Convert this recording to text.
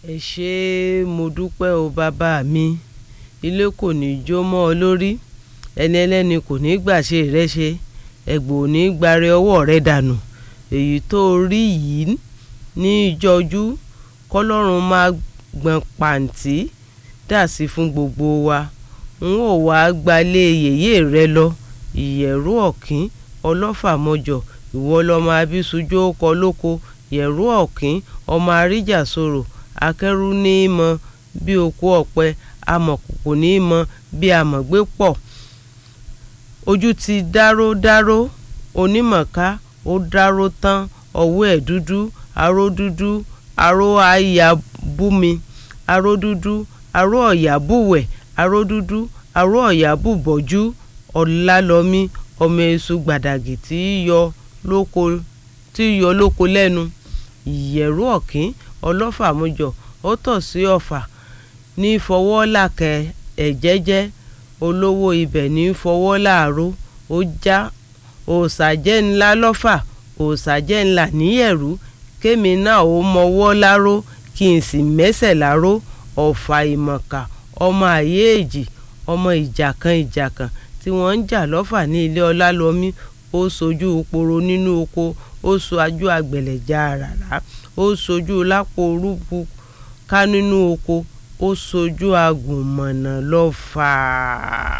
ẹ ṣé mo dúpẹ́ o bàbá mi ilé kò ní í jó mọ́ ọ lórí ẹni ẹlẹ́ni kò ní í gbàṣe rẹ ṣe ẹ̀gbọ́n ò ní í gbàre ọwọ́ rẹ dànù èyí tó rí yìí ní ìjọjú kọlọ́run máa gbọ̀n pàǹtí dà sí fún gbogbo wa n ó wá gbalé yèyé rẹ lọ ìyẹ̀rú ọ̀kín ọlọ́fàmọjọ ìwọ lọmọ abísújó kọ lóko yẹ̀rú ọ̀kín ọmọ àríjà sọ̀rọ̀ akẹ́rù ní í mọ bí okú ọ̀pẹ amọ̀kòkò ní í mọ bí amọ̀gbé pọ̀ ojú ti dáró dáró onímọ̀ká ó dáró tán ọwọ́ ẹ̀ dúdú aró dúdú aró àyà búmi aró dúdú aró ọ̀yà búwẹ̀ aró dúdú aró ọ̀yà búbọ̀jú ọ̀làlọ́mí ọmọ èṣù gbàdàgì tí yọ lóko tí yọ lóko lẹ́nu ìyẹ̀rú ọ̀kín ọlọ́fàmújọ ó tọ̀ sí ọ̀fà ní fọwọ́ làkẹ́ ẹ̀ jẹ́jẹ́ olówó ibẹ̀ ní fọwọ́ láàró ó já òòsàjẹ́ ńlá lọ́fà òòsàjẹ́ ńlá níyẹ̀rú kémi náà ó mọwọ́ láró kí n sì mẹ́sẹ̀ láró ọ̀fà ìmọ̀ká ọmọ àyéèjì ọmọ ìjàkan ìjàkan tí wọ́n ń jà lọ́fà ní ilé ọlálọ́mí ó sojú poro nínú oko ó sojú àgbẹ̀lẹ̀já àràrá ó sojú lápò orúkú ká nínú oko ó sojú agùnmọ̀nà lọ́fà.